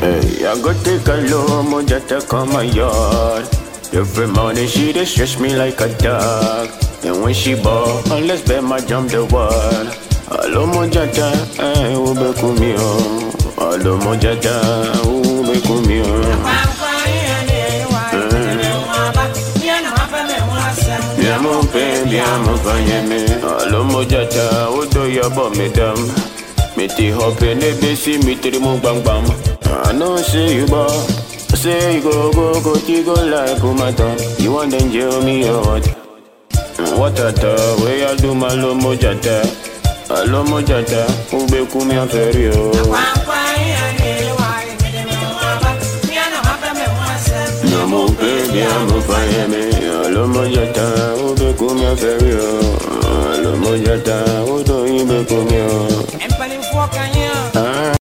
Hey, I go take a low moja to come my yard. Every morning she dey stretch me like a dog. And when she ball, unless bet my jump the wall. Alo mojata, eh, ube kumio. Alo mojata, ube kumio. Bien mon père, bien mon vanyeme. Alo mojata, odo yabo medam. Me ti hope ne besi mi tri mo bang bang. I know say you ball. Say you go go go ti go like Pumata. You want them jail me or what? What a ta, way I do my lo mojata. Alo mojata, ube kumi aferio. No mo baby, I'm a fire me. Alo mojata, ube kumi aferio. Alo mojata, udo ibe kumi o. mpanimfoɔ kan yɛ